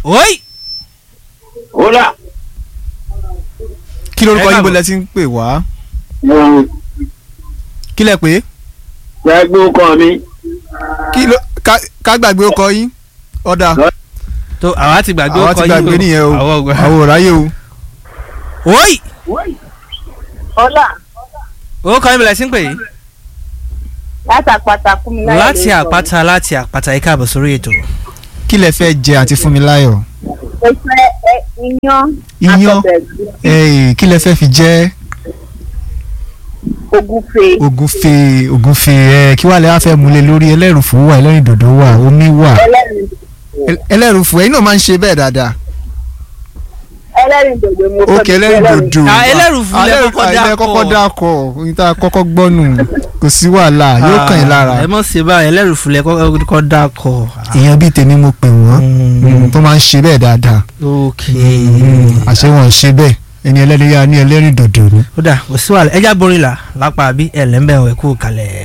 oyi Hola. kí lórúkọ Ẹ yín káàbọ̀. bọ́lẹ̀ tí ń pè wá Mo kí lẹ pé fẹ́ gbé ọkọ mi. kí ló ká- ká gbàgbé ọkọ yín ọ̀dà tó àwa ti gbàgbé àwa ọkọ ti yín gbàgbé nìyẹn o àwọn ọgbà àwọn ò ráyè o oyi ọlá owó kan ìbílẹ̀ sí ń pè yìí láti àpáta fún mi láyé láti ló sọ. àpáta láti àpáta yìí káàbọ̀ sórí ètò kí lẹ fẹ́ jẹ àti Fúnmiláyọ̀ mo fẹ́ ẹ iyán Iyán? àtọ̀bẹ̀ ẹ̀gúsí, ẹ̀ẹ́ kí lẹ fẹ́ fi jẹ ògúnfe ògúnfe ògúnfe ẹ̀ kí wàá lẹ wá fẹ́ múlẹ̀ lórí ẹlẹ́rùfù wà ẹlẹ́rìndòdò wà omi wà ẹlẹ́rìn Ẹl- ẹlẹ́rùfù ẹ̀yin náà máa ń ṣe bẹ́ẹ̀ dáadáa ẹlẹ́rìn dòdò mo fẹ́ ókè mi fẹ́ ẹlẹ́rìndòdò Ah, ẹlẹ́rùfù lẹ ẹlẹ́rùfù kọ́kọ́ ilẹ̀ dákọ̀. kọ́kọ́ dákọ̀ ohun tá a kọ́kọ́ gbọ́nù kò sí wàhálà yóò kàn yín lára ẹ mọ̀ sí báyìí ẹlẹ́rù fúnlẹ̀ kọ́ dákọ̀ èèyàn bíi tèmi mo pè wọ́n mm, tó máa ń ṣe bẹ́ẹ̀ dáadáa ok àṣé wọn ò ṣe bẹ́ẹ̀ ẹni ẹlẹ́rìí yá ní ẹlẹ́rìndòdò ni. ó dà kò sí wàhálà ẹja borin là lápá bí ẹlẹ́mbẹ̀ ẹ̀ kú kalẹ̀.